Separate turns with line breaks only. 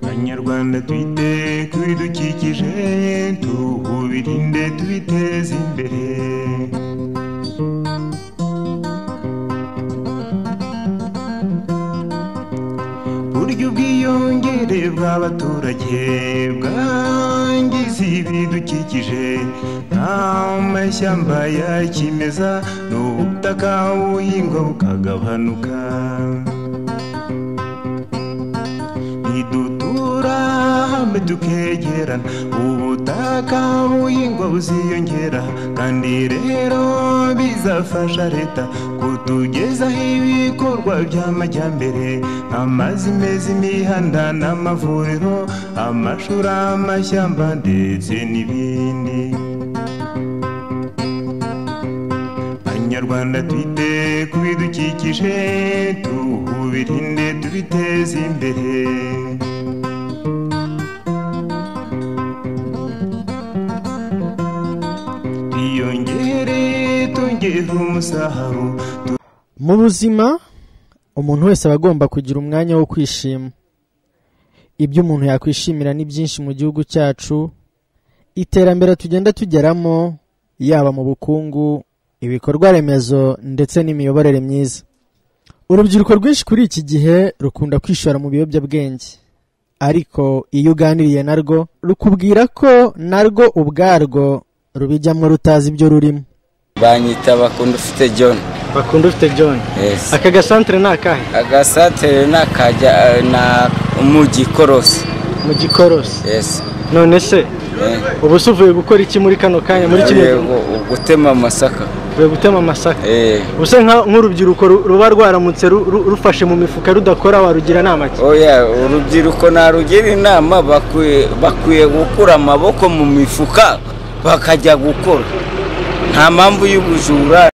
banyarwanda twite ku bidukikije tubirinde tubiteze imbere burya ubwiyongere bw'abaturage bwangiza ibidukikije nk'amashyamba ya kimeza n'ubutaka buhingwa bukagabanuka nidutura hamwe tukegerana ubutaka buhingwa buziyongera kandi rero bizafasha leta kutugezaho ibikorwa by'amajyambere amazi meza imihanda n'amavuriro amashuri amashyamba ndetse n'ibindi banyarwanda twite ku bidukikije tubirinde tubiteze imbere twiyongere twongere umusaruro
mu buzima umuntu wese aba agomba kugira umwanya wo kwishima ibyo umuntu yakwishimira ni byinshi mu gihugu cyacu iterambere tugenda tugeramo yaba mu bukungu ibikorwa remezo ndetse n'imiyoborere myiza urubyiruko rwinshi kuri iki gihe rukunda kwishora mu biyobyabwenge ariko iyo uganiriye narwo rukubwira ko narwo ubwarwo rubijyamo rutazi ibyo rurimo
banyita bakunda ufite john
bakunda ufite john
Yes.
aka gasantere ni akahe
agasatere ni akajya eh, na umujyi korosi
mu gikorosi
Yes.
none se
Eh.
ubu se uvuye gukora iki muri kano kanya muri kino gihe
Yego, gutema amasaka
uvuye gutema amasaka
Eh.
usa nka- nk'urubyiruko ru- ruba rwaramutse ru- ru- rufashe mu mifuka rudakora warugira inama ki
oya urubyiruko narugira inama bakwiye bakwiye gukura amaboko mu mifuka bakajya gukora nta mpamvu y'ubujura